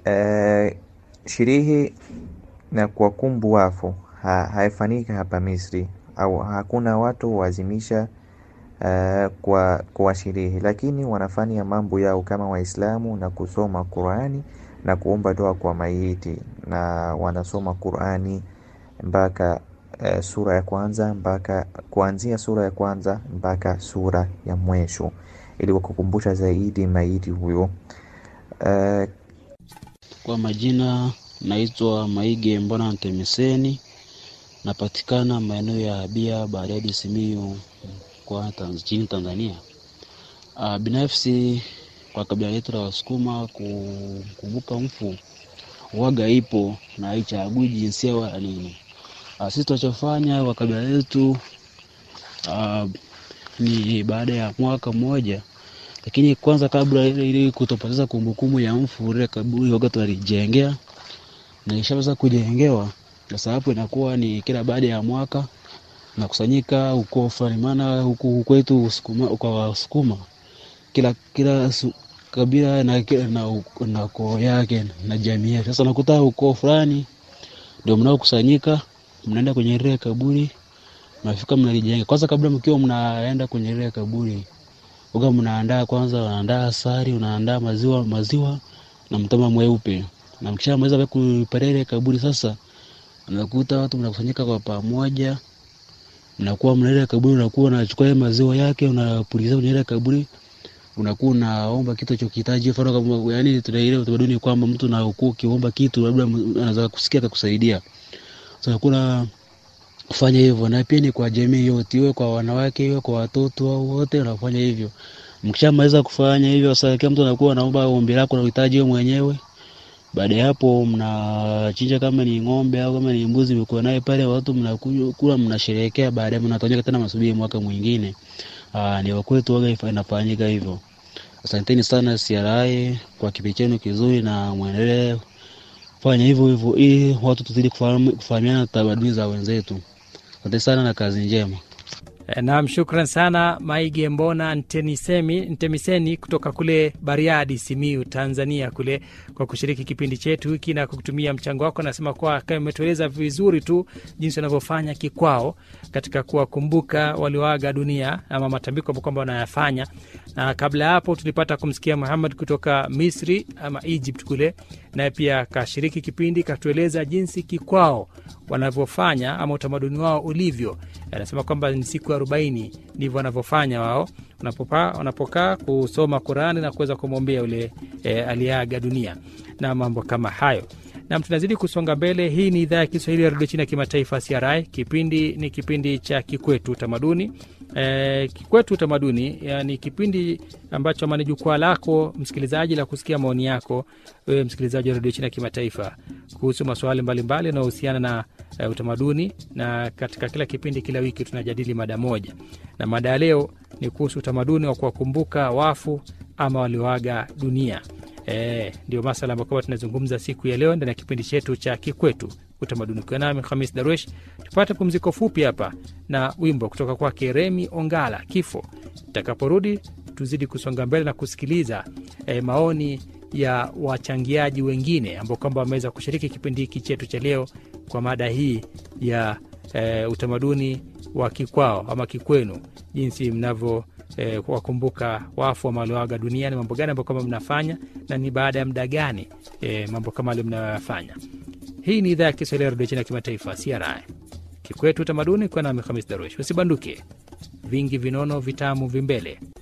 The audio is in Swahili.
eh, sherehe na kuwakumbu wafu ha, haifanyika hapa Misri au hakuna watu wazimisha uh, kwa, kwa sherehe, lakini wanafanya mambo yao kama Waislamu na kusoma Qurani na kuomba dua kwa maiti, na wanasoma Qurani mpaka uh, sura ya kwanza mpaka kuanzia sura ya kwanza mpaka sura ya mwisho ili kukumbusha zaidi maiti huyo. Uh, Kwa majina naitwa Maige Mbona Ntemiseni, napatikana maeneo ya Bia Bariadi, Simiyu kwa Tanz- nchini Tanzania. Uh, binafsi kwa kabila letu la Wasukuma kukumbuka mfu waga ipo na haichagui jinsia wala nini. Uh, sisi tunachofanya kwa kabila letu uh, ni baada ya mwaka mmoja lakini kwanza kabla ile ili kutopoteza kumbukumbu ya mfu ile kaburi waga tunalijengea na ishaweza kujengewa sasa hapo inakuwa ni kila baada ya mwaka nakusanyika ukoo fulani maana huku kwetu Sukuma, kwa Wasukuma kila kila su, kabila na, kila- na, u- na koo yake na jamii yake. Sasa nakuta ukoo fulani ndio mnaokusanyika, mnaenda kwenye ile kaburi, mnafika mnalijenga. Kwanza kabla mkiwa mnaenda kwenye ile kaburi, uga mnaandaa kwanza, unaandaa asali, unaandaa maziwa maziwa na mtama mweupe, na mkishamaliza kuparia ile kaburi sasa, unakuta watu mnakusanyika kwa pamoja, mnakuwa mna ile kaburi, unakuwa unachukua ile maziwa yake unapuliza kwenye ile kaburi unakuwa unaomba kitu chokihitaji, mfano kama yani, tuna ile utamaduni kwamba mtu unakuwa ukiomba kitu labda m- anaweza kusikia akakusaidia. Sasa kuna kufanya hivyo, na pia ni kwa jamii yote, iwe kwa wanawake, iwe kwa watoto au wote, unafanya hivyo. Mkishamaliza kufanya hivyo, sasa kila mtu anakuwa anaomba ombi lako na uhitaji wewe mwenyewe. Baada ya hapo, mnachinja kama ni ng'ombe au kama ni mbuzi, mko naye pale, watu mnakunywa kula, mnasherehekea. Baadaye mnatawanyika tena, masubiri mwaka mwingine. Aa, ni wakwetu waga ifa- inafanyika hivyo. Asanteni sana CRI kwa kipindi chenu kizuri, na mwendelee kufanya hivyo hivyo ili watu tuzidi kufahamu- kufahamiana na tamaduni za wenzetu. Asante sana na kazi njema. E, Naam, shukran sana Maige Mbona Ntemisemi, Ntemiseni kutoka kule Bariadi, Simiu, Tanzania kule kwa kushiriki kipindi chetu hiki na kutumia mchango wako. Nasema kuwa kama umetueleza vizuri tu jinsi wanavyofanya kikwao katika kuwakumbuka walioaga dunia ama matambiko ambayo kwamba wanayafanya, na kabla ya hapo tulipata kumsikia Muhammad kutoka Misri ama Egypt kule, naye pia akashiriki kipindi katueleza jinsi kikwao wanavyofanya ama utamaduni wao ulivyo. Anasema kwamba ni siku arobaini ndivyo wanavyofanya wao wanapopa- wanapokaa kusoma Qurani na kuweza kumwombea yule e, aliyeaga dunia na mambo kama hayo. Nam, tunazidi kusonga mbele. Hii ni idhaa ya Kiswahili ya redio China ya kimataifa CRI. Kipindi ni kipindi cha Kikwetu Utamaduni. E, Kikwetu Utamaduni yani kipindi ambacho ama ni jukwaa lako msikilizaji la kusikia maoni yako wewe msikilizaji wa redio China ya kimataifa kuhusu masuala mbalimbali yanayohusiana na uh, utamaduni, na katika kila kipindi, kila wiki tunajadili mada moja, na mada ya leo ni kuhusu utamaduni wa kuwakumbuka wafu ama walioaga dunia. E, ndio masala ambayo kwamba tunazungumza siku ya leo ndani ya kipindi chetu cha Kikwetu Utamaduni. Ukiwa nami Hamis Darwesh, tupate pumziko fupi hapa na wimbo kutoka kwake Remi Ongala, Kifo. Tutakaporudi tuzidi kusonga mbele na kusikiliza e, maoni ya wachangiaji wengine ambao kwamba wameweza kushiriki kipindi hiki chetu cha leo kwa mada hii ya e, utamaduni wa kikwao ama kikwenu, jinsi mnavyo e, wakumbuka wafu ama walioaga dunia, ni mambo gani ambayo kwamba mnafanya na ni baada ya muda gani e, mambo kama alio mnayoyafanya. Hii ni idhaa ya Kiswahili ya redio China ya kimataifa CRI Kikwetu Utamaduni, kwa nami Hamis Darush. Usibanduke, vingi vinono vitamu vimbele